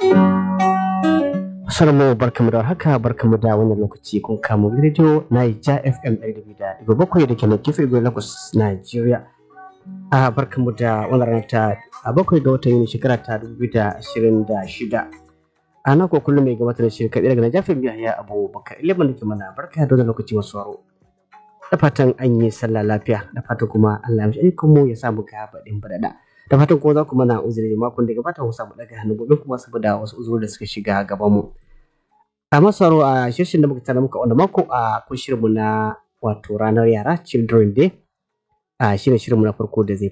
Salamu barkamu da haka barkamu da wannan lokaci kun kamo rediyo Naija FM ɗari da ɗigo bakwai da ke na gefe Igwe Lagos Nigeria. A barkamu da wannan rana ta a bakwai ga watan Yuni shekara ta dubu da ashirin da shida. A nan ko kullum mai gabatar da shirin kaɗai daga Naija FM Yahaya Abubakar Ilimin da ke mana barka da wannan lokaci masu waro. Da fatan an yi sallah lafiya da fatan kuma Allah ya mishi ayyukanmu ya samu ga baɗin baɗaɗa. da fatan kuma za ku mana uzuri makon da gabata mu samu daga hannu gobe kuma saboda wasu uzuri da suka shiga gaban mu a masaro a shirin da muka tana muka wanda mako a kun shirinmu na wato ranar yara children day a shirin shirinmu na farko da zai